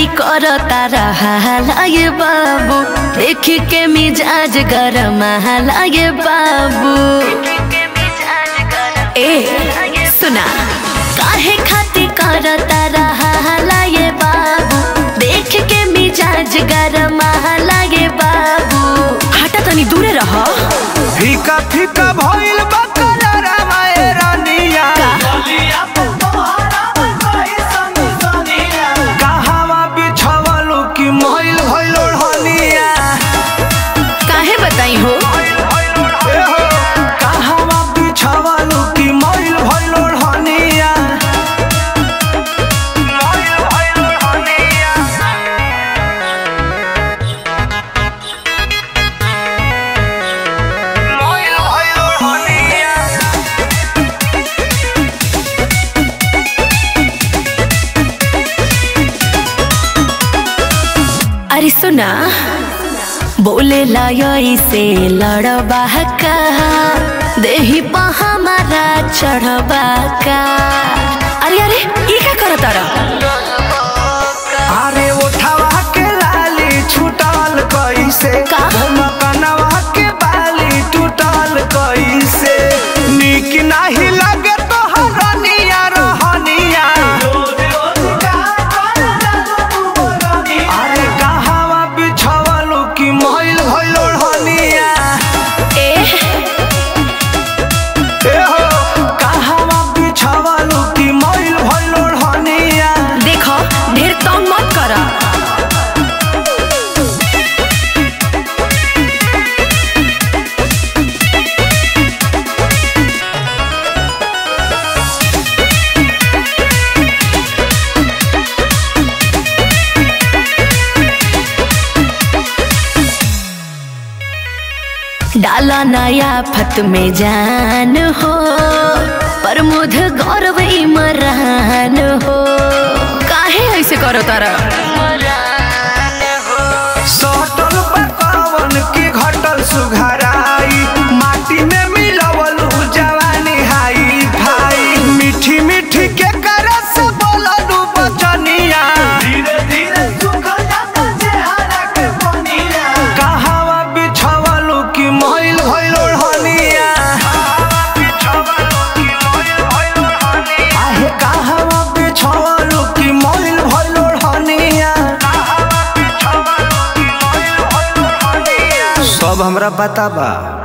करता रहा ये बाबू देख के मिजाज गरम ये बाबू ए सुना काहे खाती करता रहा ये बाबू देख के मिजाज गरम ये बाबू हटा तनी दूरे रह फीका फीका भइल बा कलरवा ए रानिया कहवा बिछवलू कि मइल भइल ओढ़निया काहे बताई हो ए हो कहवा बिछवलू कि मइल भइल ओढ़निया मइल भइल ओढ़निया मइल भइल ओढ़निया अरे सुना बोले लायई से लड़बा का देही पा हमारा चढ़बा का अरे अरे ई का करत अरे उठावा के लाली छूटल कैसे का? कनवा के बाली टूटल कैसे निक नाही लगे तो हरनिया रहनिया अरे कहवा बिछवलू कि मइल भइल ओढ़निया ए ए हो कहवा बिछवलू कि मइल भइल ओढ़निया देखो ढेर तंग मत कर डाला नया फत में जान हो प्रमोद गौरव इमरान हो काहे ऐसे करो तारा सटल पकावन के घटल सुघराई माटी में मिलवल जवानी हाई भाई मीठी मीठी के करस बोललू बचनिया धीरे धीरे सुखल जाता चेहरा के पनिया कहवा बिछवलू कि मइल भइल ओढ़निया आहे कहवा बिछवलू कि मइल भइल ओढ़निया सब हमरा बताबा